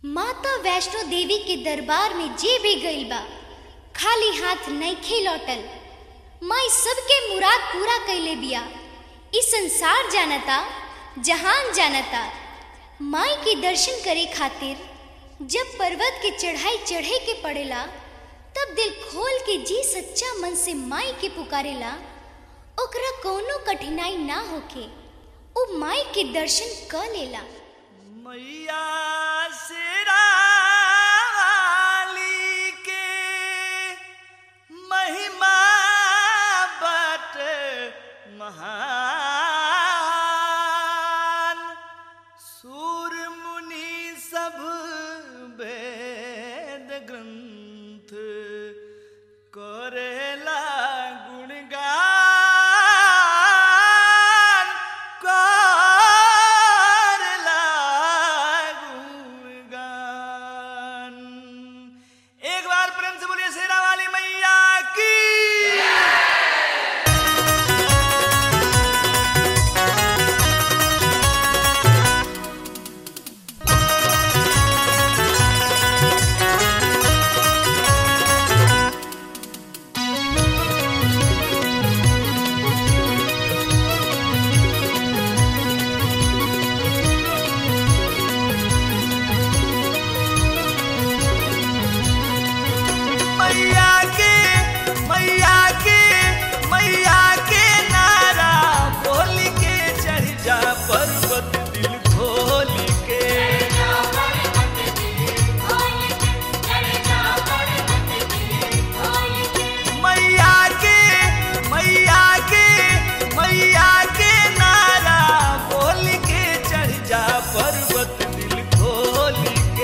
माता वैष्णो देवी के दरबार में जे भी गइल बा खाली हाथ नइखे लौटल माई सबके मुराद पूरा कइले बिया ई संसार जानता जहान जानता माई के दर्शन करे खातिर जब पर्वत के चढ़ाई चढ़े के पड़ेला तब दिल खोल के जी सच्चा मन से माई के पुकारेला ओकरा कोनो कठिनाई ना होके उ माई के दर्शन क लेला मैया शेरा वाली के महिमा बट महान सूर मुनि सब वेद ग्रंथ करेला गुणगान करेला गुणगान एक बार प्रेम से बोलिए शेरा वाली मैया की मैया के मैया के मैया के नारा बोल के चढ़ जा पर्वत दिल खोल के मैया के मैया के मैया के नारा बोल के चढ़ जा पर्वत दिल खोल के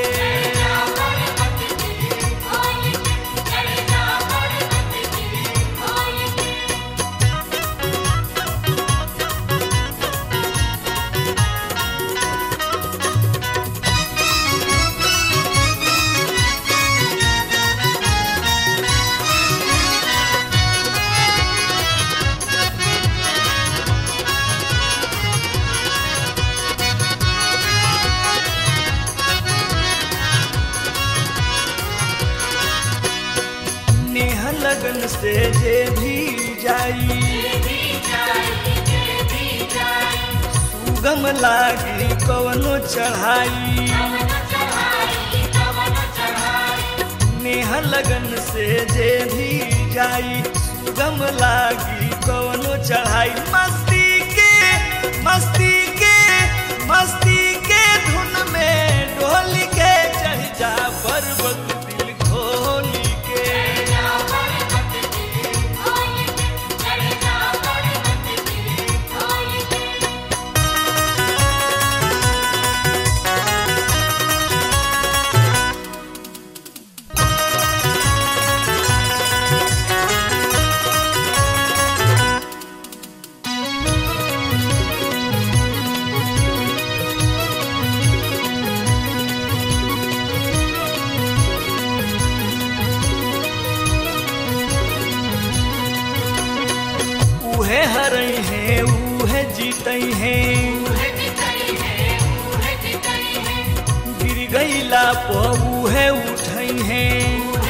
नेह लगन से जे भी जाई सुगम लागी कवनो चढ़ाई नेह लगन से जे भी जाई सुगम लागी कवनो चढ़ाई मस्ती के मस्ती के मस्ती के धुन में ढोल के चढ़ जा पर्वत दिल खोल के उहे हरई हैं उहे जीतई हैं गिर गईला प उहे उठई हैं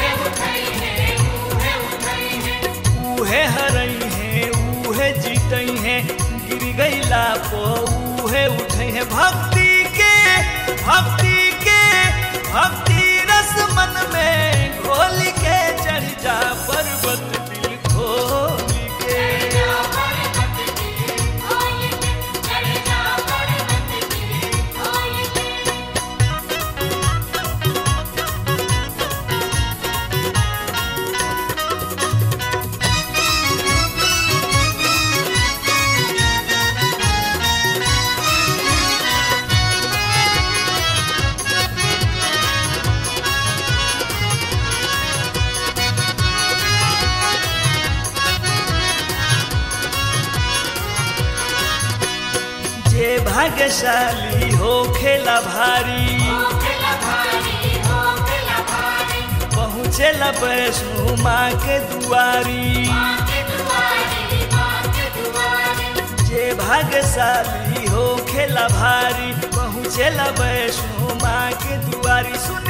उहे हरई हैं उहे जीतई हैं गिर गईला प उहे उठई हैं भक्ति के भक्ति के भक्ति रस मन में घोल के चढ़ जा पर्वत दिल खोल के जे भाग्यशाली हो खेला भारी पहुँचेला वैष्णो माँ के दुआरी जे भाग्यशाली हो खेला भारी पहुँचेला वैष्णो माँ के दुआरी सुन